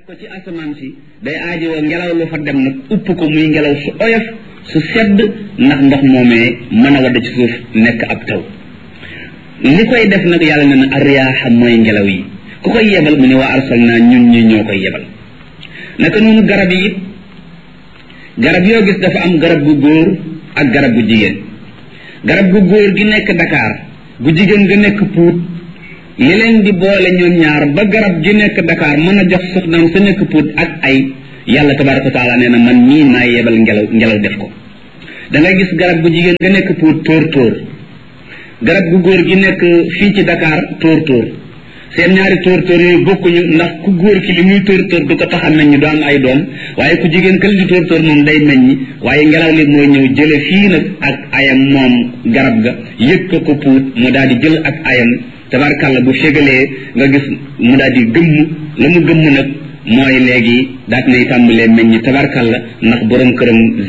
ko ci asamaan si day aajowoo ngelaw lu fa dem nag upp ko muy ngelaw su oyof su sedd ndax ndox moomee mën a wadd ci suuf nekk ab taw li koy def nag yàlla ne na ariyaaxa mooy ngelaw yi ku koy yebal mu ne waa arsalna ñun ñi ñoo koy yebal naka noonu garab yi it garab yoo gis dafa am garab gu góor ak garab gu jigéen garab gu góor gi nekk Dakar gu jigéen ga nekk Pout li leen di boole ñoom ñaar ba garab gi nekk Dakar mën a jox soxnaam sa nekk Pout ak ay yàlla tabaraka wa taala nee na man mii maa yebal ngelaw ngelaw def ko da ngay gis garab gu jigéen ga nekk Pout tóor tóor garab gu góor gi nekk fii ci Dakar tóor tóor seen ñaari tóor tóor yooyu bokkuñu ndax ku góor ki li muy tóor tóor du ko tax a meññ du am ay doom waaye ku jigéen kël di tóor tóor moom day meññ waaye ngelaw li mooy ñëw jële fii nag ak ayam moom garab ga yëg ko ko puut mu daal di jël ak ayam tabarkàlla bu fégalee nga gis mu daal di gëmm la mu gëmm nag mooy léegi daat nay tàmbalee meññ tabarkàlla ndax borom këram